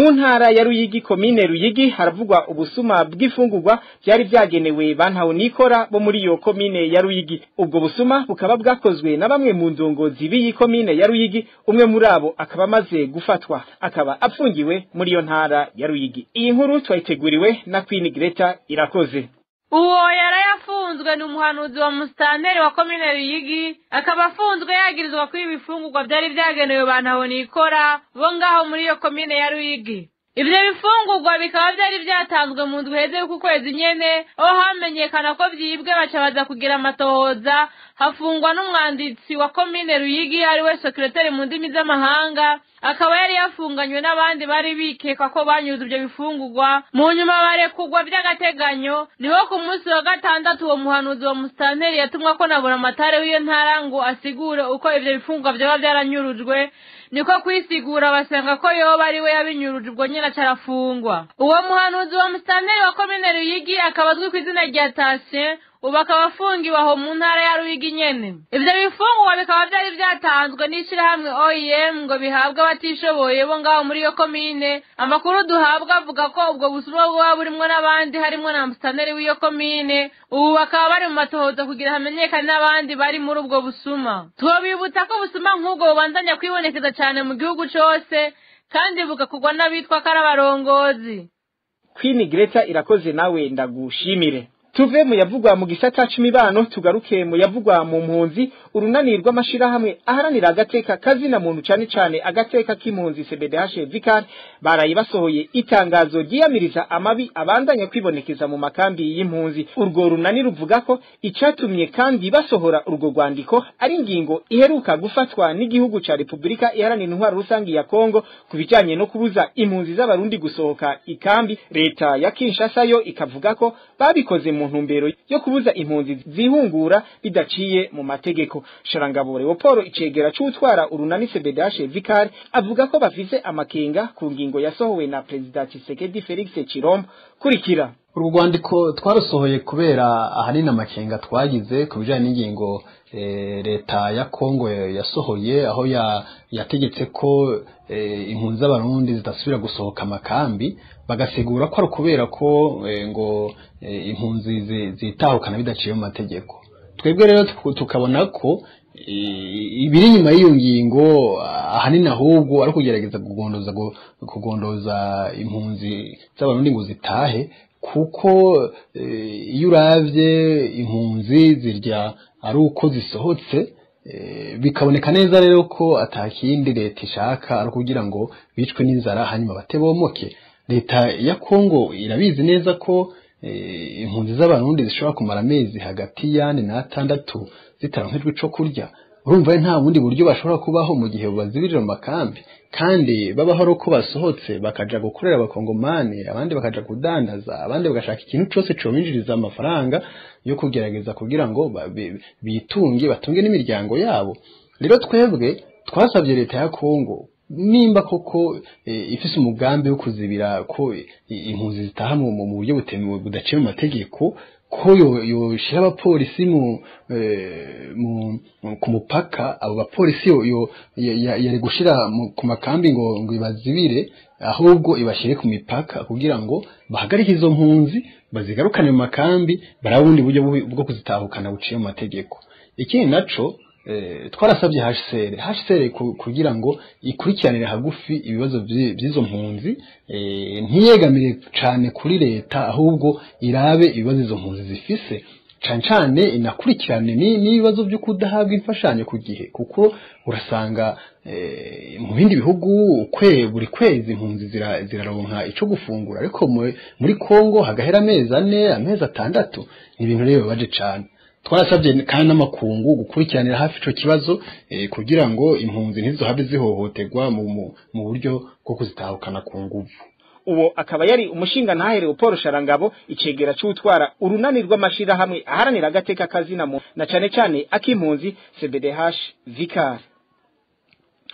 mu ntara ya Ruyigi komine Ruyigi haravugwa ubusuma bw'ifungurwa byari byagenewe bantaho nikora bo muri iyo komine ya Ruyigi ubwo busuma bukaba bwakozwe na bamwe mu ndongozi b'iyi komine ya Ruyigi umwe muri abo akaba amaze gufatwa akaba apfungiwe muri iyo ntara ya Ruyigi iyi nkuru twayiteguriwe na Queen Greta irakoze uwo yarayafunzwe ni umuhanuzi wa musitanteri wa komine ruyigi akaba afunzwe yagirizwa ko ibifungurwa byari byagenewe bantaho nikora bo ngaho muri iyo komine ya ruyigi ibyo bifungurwa bikaba byari byatanzwe mu ndwi heze y'uku kwezi nyene aho hamenyekana ko byibwe baca baza kugira amatohoza hafungwa n'umwanditsi wa komine ruyigi ari we sekireteri mu ndimi z'amahanga akaba yari yafunganywe n'abandi bari bikeka ko banyuze ibyo bifungurwa mu nyuma barekugwa by'agateganyo niho ku munsi wa gatandatu uwo muhanuzi wa musitanteri yatumwa ko na buramatare w'iyo ntara ngo asigure uko ibyo bifungurwa byaba byaranyurujwe niko kwisigura basanga ko yoba ari we yabinyuruje ubwo nyine acarafungwa uwo muhanuzi wa musitanteri wa komine ruyigi akaba azwi ku izina rya tasien ubu akaba afungiwe aho mu ntara ya ruyigi nyene ivyo bifungurwa bikaba vyari vyatanzwe n'ishirahamwe oem ngo bihabwe abatishoboye bo ngaho muri iyo komine amakuru duhabwa avuga ko ubwo busuma buba burimwo n'abandi harimwo na musitanteri w'iyo komine ubu bakaba bari mu matohoza kugira hamenyekane n'abandi bari muri ubwo busuma twobibutsa ko ubusuma nk'ubwo bubandanya kwibonekeza cane mu gihugu cose kandi bugakorwa n'abitwa ko ari abarongozi Queen Greta irakoze nawe ndagushimire tuve mu yavugwa mu gisata c'imibano tugaruke mu yavugwa mu mpunzi urunani rw'amashirahamwe aharanira agateka kazina muntu cane cane agateka k'impunzi CBDH Vicar baraye basohoye itangazo ryiyamiriza amabi abandanya kwibonekeza mu makambi y'impunzi urwo runani ruvuga ko icatumye kandi basohora urwo rwandiko ari ingingo iheruka gufatwa n'igihugu ca Republika iharanira intwaro rusangi ya Kongo ku bijanye no kubuza impunzi z'abarundi gusohoka ikambi leta ya Kinshasa yo ikavuga ko babikoze mu ntumbero yo kubuza impunzi zihungura bidaciye mu mategeko Sharangabo Leopold icegera c'utwara urunani CBDH Vicar avuga ko bafise amakenga ku ngingo yasohowe na President Tshisekedi Felix Chilombo kurikira uru rwandiko twarusohoye kubera ahanini amakenga twagize ku bijyanye n'ingingo leta ya kongo yasohoye aho yategetse ko impunzi z'abarundi zidasubira gusohoka amakambi bagasigura ko ari ukubera ko ngo impunzi zitahukana bidaciye mu mategeko twebwe rero tukabona ko ibiri inyuma y'iyo ngingo ahanini ahubwo ari ukugerageza kugondoza kugondoza impunzi z'abarundi ngo zitahe kuko iyo uravye impunzi zirya ari uko zisohotse bikaboneka neza rero ko atakindi leta ishaka ari ukugira ngo bicwe n'inzara hanyuma batebomoke leta ya kongo irabizi neza ko impunzi z'abarundi zishobora kumara amezi hagati y'ane n'atandatu zitaronkejwe ico kurya urumva nta bundi buryo bashobora kubaho mu gihe bazibirira mu makambi kandi babaho ari uko basohotse bakaja gukorera abakongomani abandi bakaja kudandaza abandi bagashaka ikintu cose cobinjiriza amafaranga yo kugerageza kugira ngo bitunge batunge n'imiryango yabo rero twebwe twasabye leta ya kongo nimba koko ifise umugambi wo kuzibira ko impunzi zitaha mu buryo butemewe budaciye mu mategeko ko yoshira abapolisi ku mupaka abo bapolisi yari gushira ku makambi ngo ngo ibazibire ahubwo ibashyire ku mipaka kugira ngo bahagarike izo mpunzi bazigarukane mu makambi barabe ubundi buryo bwo kuzitahukana buciye mu mategeko ikindi naco twarasabye HCR HCR kugira ngo ikurikiranire hagufi ibibazo by'izo mpunzi ntiyegamire cyane kuri leta ahubwo irabe ibibazo izo mpunzi zifise cyane cyane inakurikirane n'ibibazo byo kudahabwa imfashanyo ku gihe kuko urasanga mu bindi bihugu buri kwezi impunzi ziraronka icyo gufungura ariko muri Kongo hagahera amezi ane amezi atandatu ni ibintu rero bibabaje cyane twarasabye kandi n'amakungu gukurikiranira hafi ico kibazo kugira ngo impunzi ntizohabe zihohoterwa mu buryo bwo kuzitahukana ku nguvu uwo akaba yari umushinga ntahere Paul Sharangabo icegera c'utwara urunani rw'amashirahamwe aharanira agateka kazina mu na cane cane akimpunzi CBDH Vicar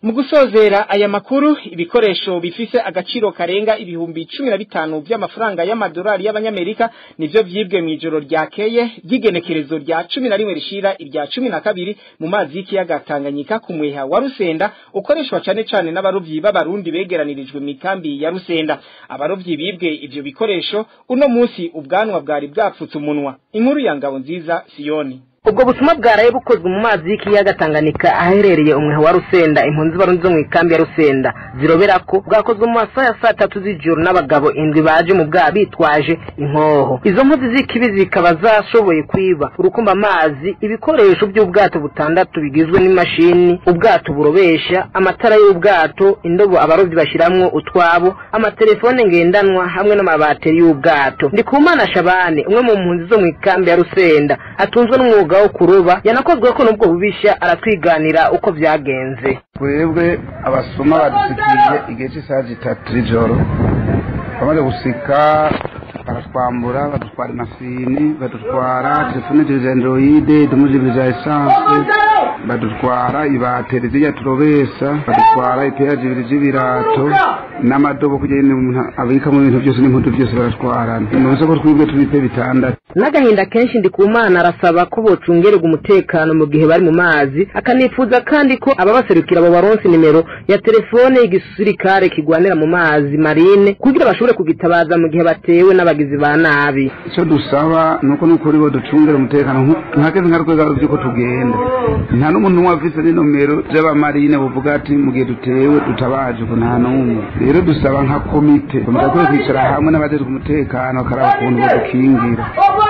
mu gusozera aya makuru ibikoresho bifise agaciro karenga ibihumbi cumi na bitanu vy'amafaranga y'amadolari y'abanyamerika nivyo vyibwe mw'ijoro ryakeye ry'igenekerezo rya cumi na rimwe rishira irya cumi na kabiri mu mazi y'ikiyaga Tanganyika ku mweha wa Rusenda ukoreshwa cane cane n'abarovyi b'abarundi begeranirijwe mu ikambi ya Rusenda abarovyi bibwe ivyo bikoresho uno musi ubwanwa bwari bwapfutse umunwa inkuru ya ngabo nziza Siyoni ubwo butumwa bwaraye bukozwe mu mazi y'ikiyaga Tanganyika aherereye umweha wa Rusenda impunzi barundi zo mu ikambi ya Rusenda zirobera ko bwakozwe mu masaha ya saa tatu z'ijoro n'abagabo indwi baje mu bwaha bitwaje inkoho izo mpuzi z'ikibi zikaba zashoboye kwiba urukumba amazi ibikoresho by'ubwato butandatu bigizwe n'imashini ubwato burobesha amatara y'ubwato indobo abarovyi bashiramwo utwabo amatelefone ngendanwa hamwe n'amabateri y'ubwato ndikumana Shabane umwe mu mpunzi zo mu ikambi ya Rusenda atunzwe n'umwuga wo kuroba yanakozwe ko nubwo bubisha aratwiganira uko vyagenze twebwe abasoma badusikije igihe cy'isaha zitatu z'ijoro bamaze gusika baratwambura badutwara imashini badutwara telefone za androide dumujibiri za esanse badutwara ibateri zijya turobesa badutwara ipera zibiri z'ibirato n'amadobo kugira ngo umuntu abikamo ibintu byose n'impudu byose baratwarana nonese ko twibwe tubipe bitandatu n'agahinda kenshi ndikumana arasaba ko bocungererwa umutekano mu gihe bari mu mazi akanifuza kandi ko ababaserukira abo baronsi nimero ya telefone y'igisirikare kigwanira mu mazi marine kugira bashobore kugitabaza mu gihe batewe n'abagizi ba nabi icyo dusaba ni uko n'ukuri bo ducungera umutekano nkakeze nka rwego by'uko tugenda nta n'umuntu n'umwe afise n'inomero z'abamarine buvuga ati mu gihe dutewe dutabaje ko nta n'umwe rero dusaba nka komite komite akwiye kwicara hamwe n'abajejwe umutekano bakaraba ukuntu badukingira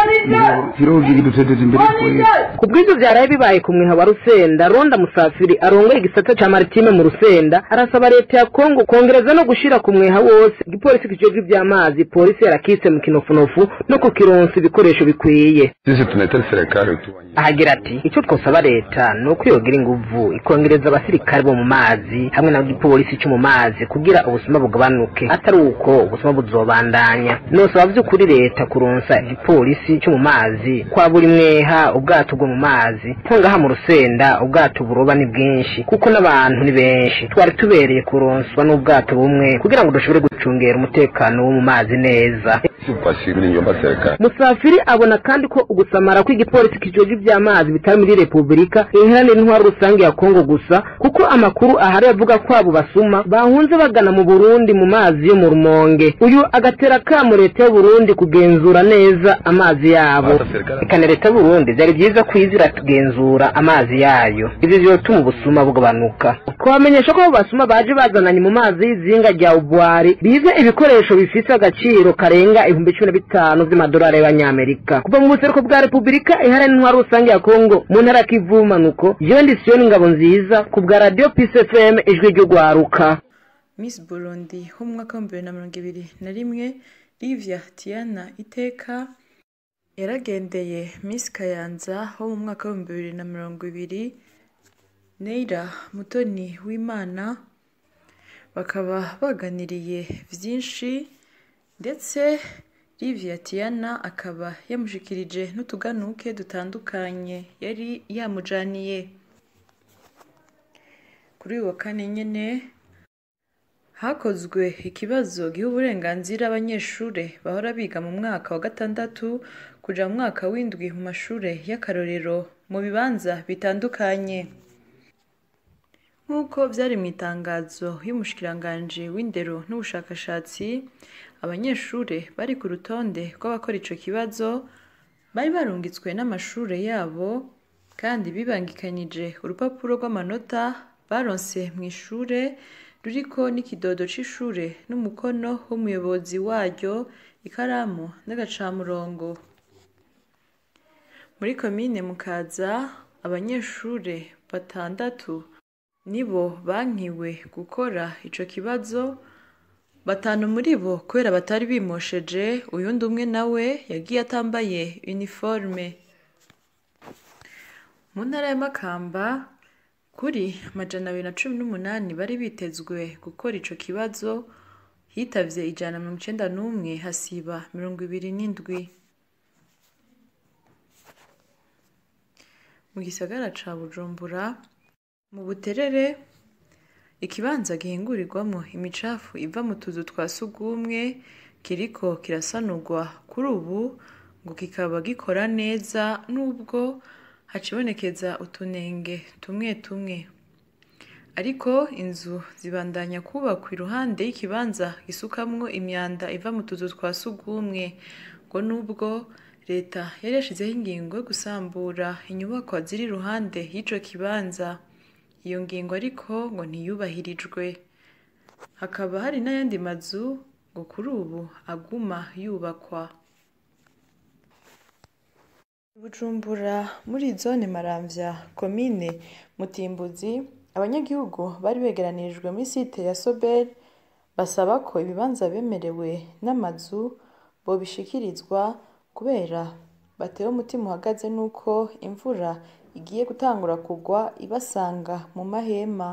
kirovigi dutedeza imbere twese ku bw'ivyo vyaraye bibaye ku mwiha wa rusenda ronda musafiri arongoye igisata ca maritime mu rusenda arasaba leta ya kongo kongereza no gushira ku mweha wose igipolisi kijejwe ivy'amazi polisi yarakise mu kinofunofu no kukironsa ibikoresho bikwiye sisi tunaitari serikali tu ahagira ati icyo twosaba leta ni uko yogira inguvu ikongereza abasirikare bo mu mazi hamwe n'igipolisi cyo mu mazi kugira ubusuma bugabanuke atari uko ubusuma buzobandanya nosaba vy'ukuri leta kuronsa igipolisi cyo mu mazi kwa buri mweha ubwato bwo mu mazi nko ngaha mu rusenda ubwato buroba ni bwinshi kuko n'abantu ni benshi twari tubereye kuronswa n'ubwato bumwe kugira ngo dushobore gucungera umutekano wo mu mazi neza pasiri nyumba serikali musafiri abona kandi ko ugusamara kw'igipolisi kijejwe ivy'amazi bitari muri repubulika iharanira intwaro rusange ya kongo gusa kuko amakuru ahari avuga ko abo basuma bahunze bagana mu burundi mu mazi yo mu rumonge uyu agatera kamo leta y'uburundi kugenzura neza amazi yabo reka na leta y'uburundi vyari vyiza kwizira tugenzura amazi yayo ivyo vyotuma ubusuma bugabanuka twamenyesha ko abo basuma baje bazananye mu mazi y'izinga rya ubwari bize ibikoresho bifise agaciro karenga ibihumbi cumi na bitanu vy'amadolari y'abanyamerika kuva mu buseruko bwa repubulika iharanira intwaro rusange ya kongo mu ntara ya kivu manuko jewe ndi siyoni ngabo nziza ku bwa radiyo pisi fm ijwi ry'ugwaruka Miss Burundi ho mu mwaka w'ibihumbi bibiri na mirongo ibiri na rimwe Livia Tiana Iteka yaragendeye Miss Kayanza ho mu mwaka w'ibihumbi bibiri na mirongo ibiri Neira Mutoni w'Imana bakaba baganiriye byinshi ndetse Livia Tiana akaba yamushikirije n'utuganuke dutandukanye yari yamujaniye kuri uyu wa kane nyene hakozwe ikibazo giha uburenganzira abanyeshuri bahora biga mu mwaka wa gatandatu kuja mu mwaka w'indwi mu mashure y'akarorero mu bibanza bitandukanye nk'uko vyari mu itangazo y'umushikiranganji w'indero n'ubushakashatsi abanyeshuri bari ku rutonde rw'abakora ico kibazo bari barungitswe n'amashure yabo kandi bibangikanije urupapuro rw'amanota baronse mu ishure ruriko n'ikidodo c'ishure n'umukono w'umuyobozi waryo ikaramu n'agacamurongo muri komine mukaza abanyeshure batandatu nibo bankiwe gukora ico kibazo batanu muri bo kubera batari bimosheje uyundi umwe nawe yagiye atambaye uniforme mu ntara ya makamba kuri amajana abiri na cumi n'umunani bari bitezwe gukora ico kibazo hitavye ijana na mirongo icenda n'umwe hasiba mirongo ibiri n'indwi mu gisagara ca bujumbura mu buterere ikibanza gihingurirwamo imicafu iva mu tuzu twa sugumwe kiriko kirasanurwa kuri ubu ngo kikaba gikora neza nubwo hacibonekeza utunenge tumwe tumwe ariko inzu zibandanya kubakwa iruhande y'ikibanza gisukamwo imyanda iva mu tuzu twa sugumwe ngo nubwo leta yari yashizeho ingingo yo gusambura inyubakwa ziri iruhande y'ico kibanza iyo ngingo ariko ngo ntiyubahirijwe hakaba hari n'ayandi mazu ngo kuri ubu aguma yubakwa bujumbura muri zone maramvya komine mutimbuzi abanyagihugu bari begeranirijwe muri site ya sobel basaba ko ibibanza bemerewe n'amazu bobishikirizwa kubera batewe umutima uhagaze n'uko imvura igiye gutangura kugwa ibasanga mu mahema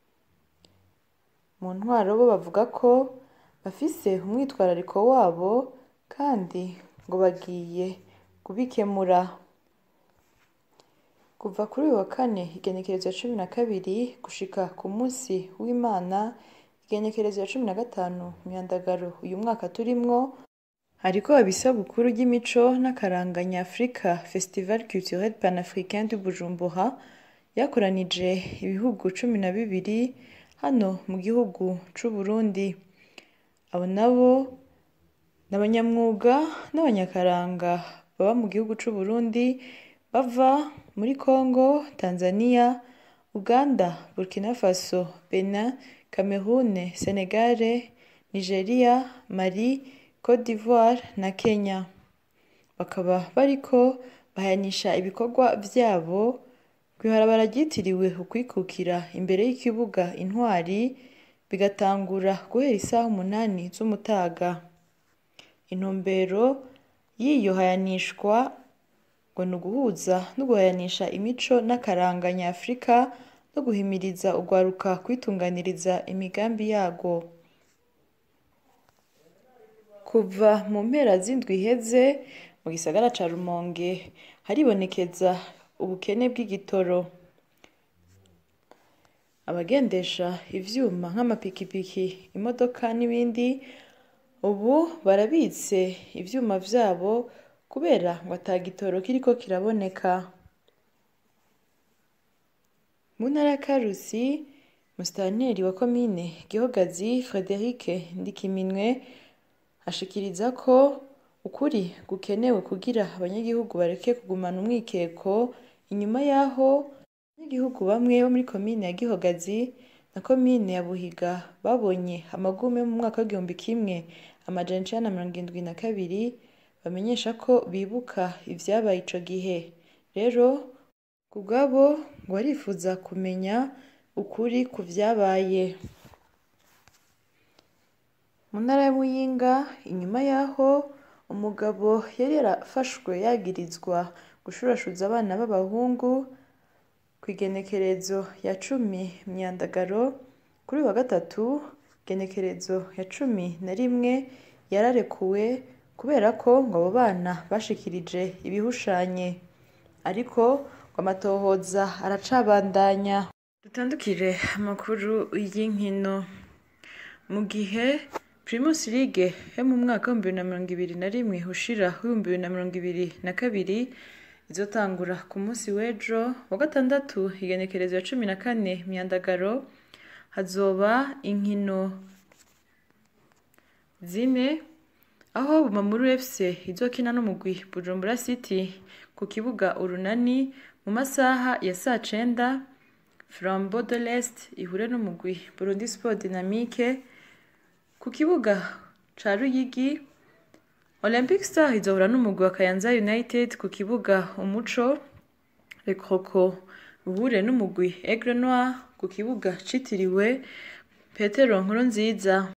mu ntwaro bo bavuga ko bafise umwitwarariko wabo kandi ngo bagiye kubikemura kuva kuri uyu wa kane igenekerezo ya cumi na kabiri gushika ku munsi w'imana igenekerezo ya cumi na gatanu myandagaro uyu mwaka turimwo hariko abisabukuru ry'imico n'akaranga nyafurika festival culturel panafricain du bujumbura yakoranije ibihugu cumi na bibiri hano mu gihugu c'uburundi abo nabo ni abanyamwuga n'abanyakaranga baba mu gihugu c'uburundi bava muri congo tanzania uganda burkina faso benin cameroun senegale nigeria mali cote d'ivoire na kenya bakaba bariko bahayanisha ibikorwa vyabo kw'ibarabara ryitiriwe ukwikukira imbere y'ikibuga intwari bigatangura guhera isaha umunani z'umutaga intumbero y'iyo hayanishwa ngo ni uguhuza no guhayanisha imico n'akaranga nyafurika no guhimiriza urwaruka kwitunganiriza imigambi yarwo kuva mu mpera z'indwi iheze mu gisagara ca rumonge haribonekeza ubukene bw'igitoro abagendesha ivyuma nk'amapikipiki imodoka n'ibindi ubu barabitse ivyuma vyabo kubera ngo ata gitoro kiriko kiraboneka mu ntara ya karusi musitanteri wa komine gihogazi frederic ndikiminwe ashikiriza ko ukuri gukenewe kugira abanyagihugu bareke kugumana umwikeko inyuma y'aho abanyagihugu bamwe bo muri komine ya gihogazi na komine ya buhiga babonye amagume mu mwaka w'igihumbi kimwe amajana icenda na mirongo indwi na kabiri bamenyesha ko bibuka ivyabaye ico gihe rero ku bwabo ngo barifuza kumenya ukuri ku vyabaye mu ntara ya muyinga inyuma y'aho umugabo yari yarafashwe yagirizwa gushurashuza abana b'abahungu ku igenekerezo ya cumi myandagaro kuri uyu wa gatatu igenekerezo ya cumi na rimwe yararekuwe kubera ko ngo abo bana bashikirije ibihushanye ariko ngo amatohoza aracabandanya dutandukire amakuru y'inkino mu gihe Primus League yo mu mwaka w'ibihumbi bibiri na mirongo ibiri na rimwe ushira w'ibihumbi bibiri na mirongo ibiri na kabiri izotangura ku munsi w'ejo wa gatandatu igenekerezo ya cumi na kane myandagaro hazoba inkino zine aho Bumamuru FC izokina n'umugwi Bujumbura City ku kibuga urunani mu masaha ya saa cenda Flambeau de l'Est ihure n'umugwi Burundi Sport Dynamique ku kibuga ca Ruyigi Olympic Star izohura n'umugwi wa Kayanza United ku kibuga Umuco Le Croco uhure n'umugwi Aigle Noir ku kibuga citiriwe Petero Nkurunziza